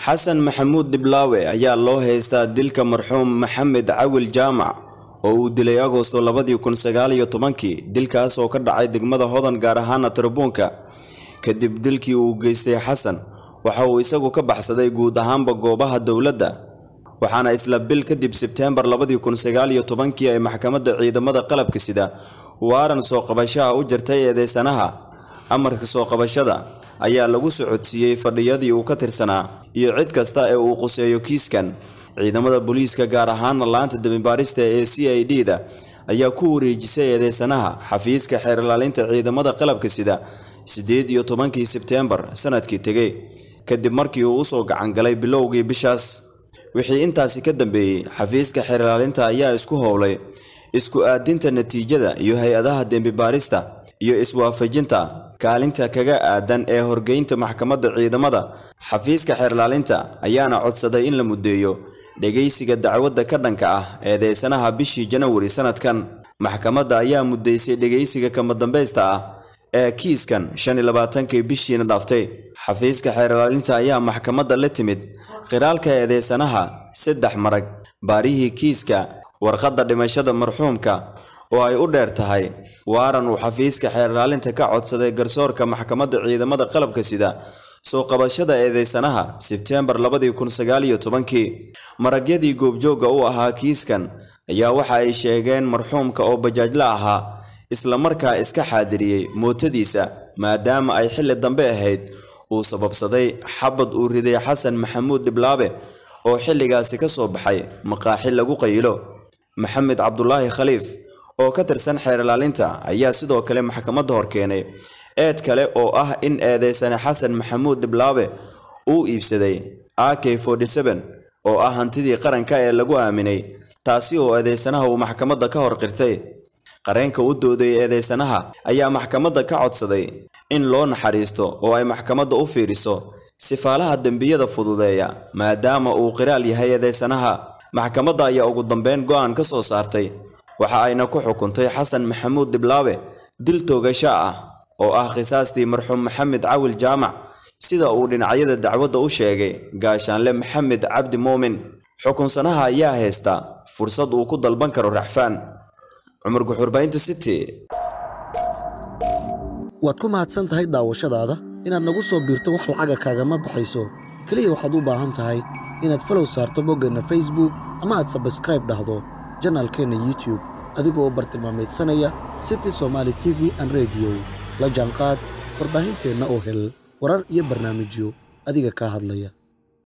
xasan maxamuud dhiblaawe ayaa loo haystaa dilka marxuum maxamed cawil jaamac oo uu dilay agosto labadii kun sagaal iyo tobankii dilkaas oo ka dhacay degmada hodan gaar ahaana tarabuunka kadib dilkii uu geystay xasan waxa uu isagu ka baxsaday guud ahaanba goobaha dowladda waxaana isla bil kadib sebteembar labadii kun sagaal iyo tobankii ay maxkamadda ciidamada qalabka sida waaran soo qabashaha u jirtay eedeysanaha amarka soo qabashada ayaa lagu socodsiiyey fadhiyadii uu ka tirsanaa iyo cid kasta ee uu quseeyo kiiskan ciidamada booliiska gaar ahaana laanta dembibaarista ee c i d da ayaa ku wareejisay eedeysanaha xafiiska xeer ilaalinta ciidamada qalabka sida siddeed iyo tobankii sebteembar sanadkii tegey kadib markii uu usoo gacangalay bilowgii bishaas wixii intaasi ka dambeeyey xafiiska xeer ilaalinta ayaa isku howlay isku aadinta natiijada iyo hay-adaha dembibaarista iyo iswaafajinta kaalinta kaga aadan ee horgeynta maxkamadda ciidamada xafiiska xeer ilaalinta ayaana codsaday in la muddeeyo dhegaysiga dacwadda ka dhanka ah eedeysanaha bishii janawari sanadkan maxkamadda ayaa muddeysay dhegaysiga kama dambaysta ah ee kiiskan shan iyo labaatankii bishiina dhaaftay xafiiska xeer ilaalinta ayaa maxkamadda la timid qiraalka eedeysanaha saddex marag baarihii kiiska warqadda dhimashada marxuumka oo ay u dheer tahay waaran uu xafiiska xeer ilaalinta ka codsaday garsoorka maxkamadda ciidamada qalabka sida soo qabashada eedeysanaha sebteembar labadii kun sagaal iyo tobankii maragyadii goobjoogga u ahaa kiiskan ayaa waxa ay sheegeen marxuumka oo bajaajla ahaa islamarkaa iska xaadiriyey mootadiisa maadaama ay xilli dambe ahayd uu sababsaday xabad uu riday xasan maxamuud dhiblaabe oo xilligaasi ka soo baxay maqaaxi lagu qayilo maxamed cabdulaahi khaliif oo ka tirsan xeer ilaalinta ayaa sidoo kale maxkamadda hor keenay eed kale oo ah in eedeysane xasan maxamuud dhiblaabe uu iibsaday a k oo ah hantidii qaranka ee lagu aaminay taasi oo eedeysanaha uu maxkamadda ka hor qirtay qareenka u dooday eedeysanaha ayaa maxkamadda ka codsaday in loo naxariisto oo ay maxkamadda u fiiriso sifaalaha dembiyada fududeeya maadaama uu qiraal yahay eedeysanaha maxkamadda ayaa ugu dambeyn go'aan ka soo saartay waxa ayna ku xukuntay xasan maxamuud dhiblaabe dil toogasho ah oo ah qisaastii marxuum maxamed cawil jaamac sida uu dhinacyada dacwadda u sheegay gaashaanle maxamed cabdi muumin xukunsanaha ayaa haysta fursad uu ku dalban karo raxfaan cumar guxurbaynta city waad ku mahadsan tahay daawashadaada inaad nagu soo biirto wax lacaga kaagama baxayso keliya waxaad u baahan tahay inaad falow saarto boggeenna facebook ama aad sabskraib dhahdo janaalkeenna youtube adigoo bartilmaamaydsanaya city somaali t v an rediyo la jaanqaad warbaahinteenna oo hel warar iyo barnaamijyo adiga kaa hadlaya